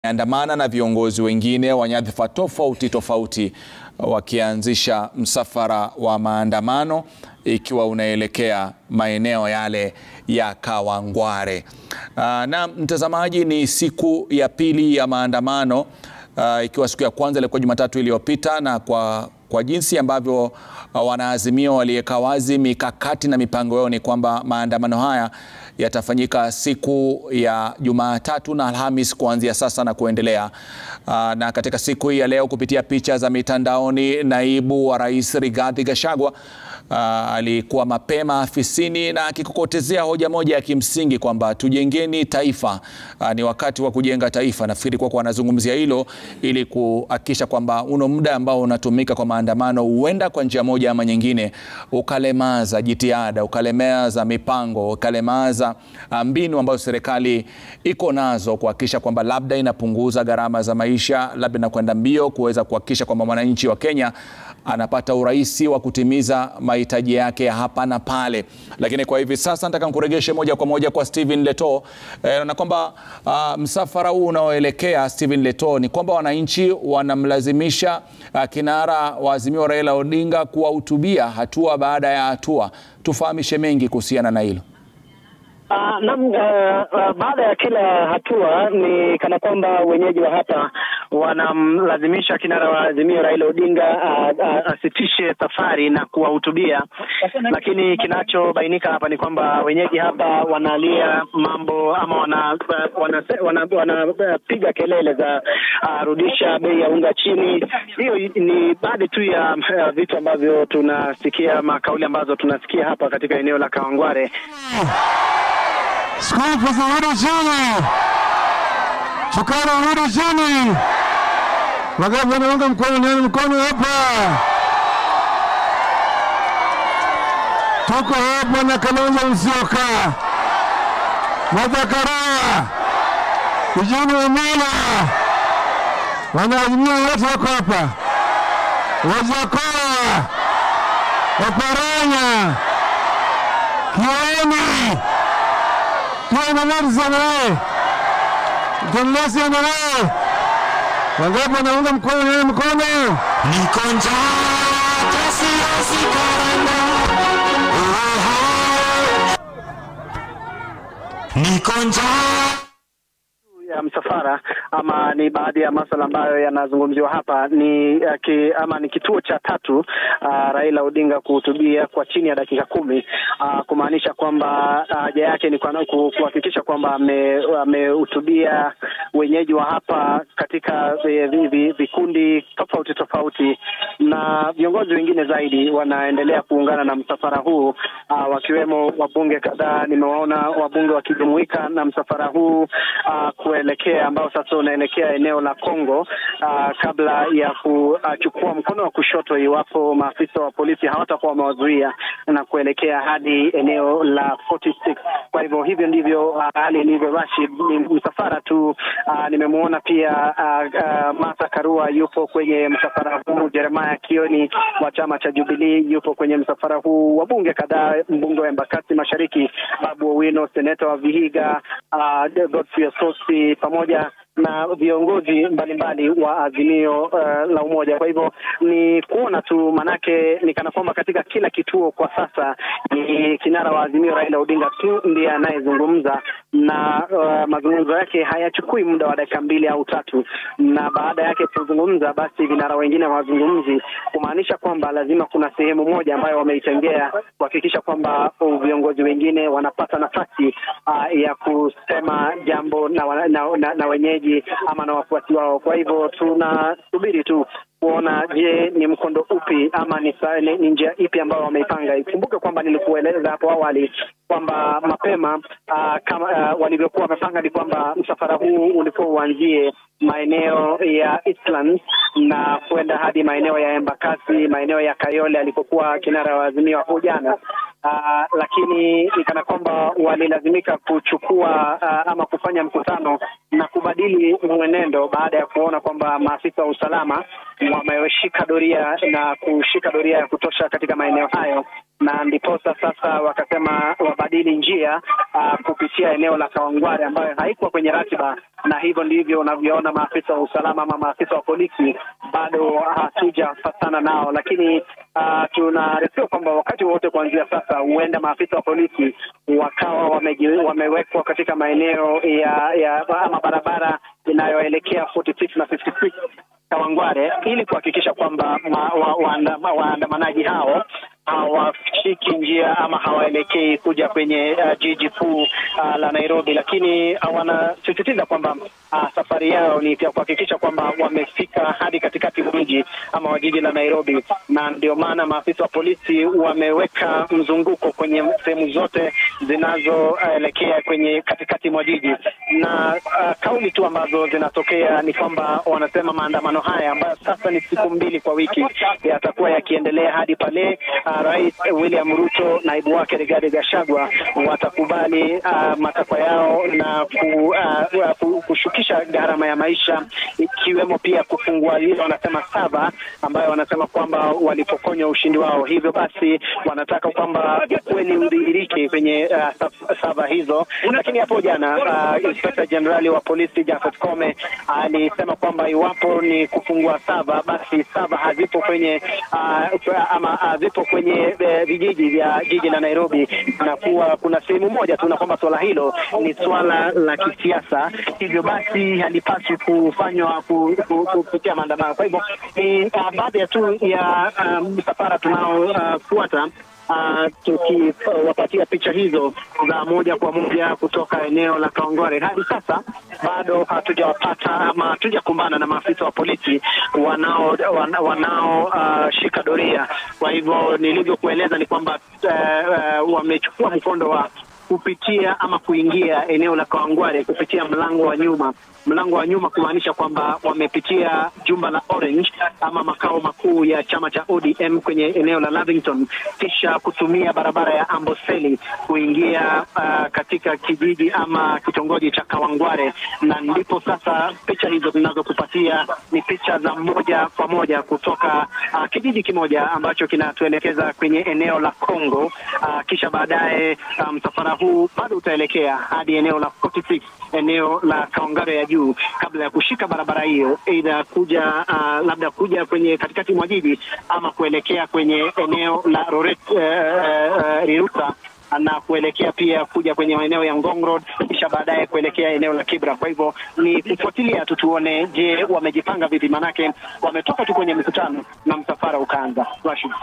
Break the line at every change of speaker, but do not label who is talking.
andamana na viongozi wengine wa nyadhifa tofauti tofauti wakianzisha msafara wa maandamano ikiwa unaelekea maeneo yale ya Kawangware. Aa, na mtazamaji, ni siku ya pili ya maandamano aa, ikiwa siku ya kwanza ilikuwa Jumatatu iliyopita na kwa kwa jinsi ambavyo wanaazimio waliweka wazi mikakati na mipango yao ni kwamba maandamano haya yatafanyika siku ya Jumatatu na Alhamis kuanzia sasa na kuendelea. Aa, na katika siku hii ya leo kupitia picha za mitandaoni, naibu wa rais Rigathi Gachagua aa, alikuwa mapema afisini na akikokotezea hoja moja ya kimsingi kwamba tujengeni taifa. Aa, ni wakati wa kujenga taifa. Nafikiri kwa kuwa anazungumzia hilo ili kuhakikisha kwamba uno muda ambao unatumika kwa maandamano huenda kwa njia moja ama nyingine ukalemaza jitihada, ukalemaza mipango, ukalemaza mbinu ambazo serikali iko nazo kuhakikisha kwamba labda inapunguza gharama za maisha, labda inakwenda mbio kuweza kuhakikisha kwamba mwananchi wa Kenya anapata urahisi wa kutimiza mahitaji yake ya hapa na pale. Lakini kwa hivi sasa nataka nikuregeshe moja kwa moja kwa Stephen Leto e, na kwamba uh, msafara huu unaoelekea Stephen Leto ni kwamba wananchi wanamlazimisha uh, kinara wa Azimio Raila Odinga kuwahutubia hatua baada ya hatua. Tufahamishe mengi kuhusiana na hilo.
Uh, nam uh, uh, baada ya kila hatua ni kana kwamba wenyeji wa hapa wanamlazimisha kinara wa Azimio Raila Odinga asitishe uh, uh, safari na kuwahutubia, lakini kinachobainika hapa ni kwamba wenyeji hapa wanalia mambo ama wanapiga wana, wana, wana, wana kelele za uh, rudisha bei ya unga chini. Hiyo ni baadhi tu ya uh, vitu ambavyo tunasikia, makauli ambazo tunasikia hapa katika eneo la Kawangware.
Skofu zirudi chini, sukari rudi chini, magavu wanaunga mkono, niani mkono hapa. Tuko hapa na Kalonzo Musyoka, Martha Karua, Eugene Wamalwa, wanaazimia wote wako hapa, Wajakoya, Waparanya, Kioni Tuendelezanae tuendelezanae wangapi wanaunga mkono naye mkono
niko njaa kasiasi karanda niko njaa
ya msafara ama ni baadhi ya masuala ambayo yanazungumziwa hapa ni uh, ki, ama ni kituo cha tatu uh, Raila Odinga kuhutubia kwa chini ya dakika kumi uh, kumaanisha kwamba haja uh, yake ni kuhakikisha kwamba amehutubia ame wenyeji wa hapa katika vikundi tofauti tofauti, na viongozi wengine zaidi wanaendelea kuungana na msafara huu uh, wakiwemo wabunge kadhaa. Nimewaona wabunge wakijumuika na msafara huu uh, kuelekea ambao sasa unaelekea eneo la Kongo uh, kabla ya kuchukua mkono wa kushoto iwapo maafisa wa polisi hawatakuwa wamewazuia na kuelekea hadi eneo la 46. Kwa hivyo hivyo ndivyo hali uh, ilivyo. Rashid, ni msafara tu uh, nimemwona pia uh, uh, Martha Karua yupo kwenye msafara huu, Jeremiah Kioni wa chama cha Jubilee yupo kwenye msafara huu, wabunge kadhaa, mbunge wa Embakasi Mashariki Babu Owino, seneta wa Vihiga uh, Godfrey Osotsi pamoja na viongozi mbalimbali wa Azimio uh, la Umoja. Kwa hivyo ni kuona tu, manake ni kana kwamba katika kila kituo kwa sasa ni kinara wa Azimio Raila Odinga tu ndiye anayezungumza na uh, mazungumzo yake hayachukui muda wa dakika mbili au tatu, na baada yake kuzungumza, basi vinara wengine hawazungumzi, kumaanisha kwamba lazima kuna sehemu moja ambayo wameitengea kuhakikisha kwamba viongozi wengine wanapata nafasi uh, ya kusema jambo na, na, na, na wenyeji ama na wafuasi wao. Kwa hivyo tunasubiri tu kuona, je, ni mkondo upi ama ni, ni, ni njia ipi ambayo wameipanga. Ikumbuke kwamba nilikueleza hapo awali kwamba mapema uh, kama uh, walivyokuwa wamepanga ni kwamba msafara huu ulikuwa uanzie maeneo ya Eastlands na kwenda hadi maeneo ya Embakasi, maeneo ya Kayole alipokuwa kinara wa Azimio hapo jana. Uh, lakini ni kana kwamba walilazimika kuchukua uh, ama kufanya mkutano na kubadili mwenendo baada ya kuona kwamba maafisa wa usalama wameshika doria na kushika doria ya kutosha katika maeneo hayo na ndiposa sasa wakasema wabadili njia uh, kupitia eneo la Kawangware ambayo haikuwa kwenye ratiba, na hivyo ndivyo unavyoona maafisa wa usalama ama maafisa wa polisi bado hatujapatana nao, lakini uh, tunaarifiwa kwamba wakati wowote kuanzia sasa huenda maafisa wa polisi wakawa wameji, wamewekwa katika maeneo ya, ya ama barabara inayoelekea 46 na 56 Kawangware ili kuhakikisha kwamba waandamanaji wa, wa, wa hao hawashiki njia ama hawaelekei kuja kwenye uh, jiji kuu uh, la Nairobi, lakini uh, wanasisitiza kwamba uh, safari yao ni ya kuhakikisha kwamba wamefika hadi katikati mwa mji ama wa jiji la Nairobi, na ndio maana maafisa wa polisi wameweka mzunguko kwenye sehemu zote zinazoelekea uh, kwenye katikati mwa jiji, na uh, kauli tu ambazo zinatokea ni kwamba wanasema maandamano haya ambayo sasa ni siku mbili kwa wiki yatakuwa yakiendelea hadi pale uh, Rais William Ruto, naibu wake Rigathi Gachagua watakubali uh, matakwa yao na ku, uh, uh, kushukisha gharama ya maisha ikiwemo pia kufungua ile wanasema saba ambayo wanasema kwamba walipokonywa ushindi wao. Hivyo basi wanataka kwamba ukweli udhihirike kwenye uh, saba hizo. Lakini hapo jana uh, Inspector General wa polisi Jafet Kome alisema kwamba iwapo ni kufungua saba, basi saba hazipo kwenye uh, ama hazipo kwenye vijiji vya jiji la Nairobi, na kuwa kuna sehemu moja tu, na kwamba swala hilo ni swala la kisiasa, hivyo basi halipaswi kufanywa kupitia maandamano. Kwa hivyo ni uh, baadhi ya tu ya msafara um, tunaofuata uh, Uh, tukiwapatia uh, picha hizo za moja kwa moja kutoka eneo la Kawangware. Hadi sasa bado hatujawapata ama hatujakumbana na maafisa wa polisi wanao wanao uh, shika doria. Kwa hivyo nilivyokueleza ni kwamba uh, uh, wamechukua mkondo wa kupitia ama kuingia eneo la Kawangware kupitia mlango wa nyuma. Mlango wa nyuma kumaanisha kwamba wamepitia jumba la Orange ama makao makuu ya chama cha ODM kwenye eneo la Lavington, kisha kutumia barabara ya Amboseli kuingia uh, katika kijiji ama kitongoji cha Kawangware, na ndipo sasa picha hizo zinazokupatia ni picha za moja kwa moja kutoka uh, kijiji kimoja ambacho kinatuelekeza kwenye eneo la Kongo. Uh, kisha baadaye msafara um, huu bado utaelekea hadi eneo la 46 eneo la Kawangware ya juu kabla ya kushika barabara hiyo, aidha kuja uh, labda kuja kwenye katikati mwa jiji ama kuelekea kwenye eneo la Roret uh, uh, Riruta na kuelekea pia kuja kwenye maeneo ya Ngong Road kisha baadaye kuelekea eneo la Kibra. Kwa hivyo ni kufuatilia tu tuone, je, wamejipanga vipi? Manake wametoka tu kwenye mikutano na msafara ukaanza. Rashid.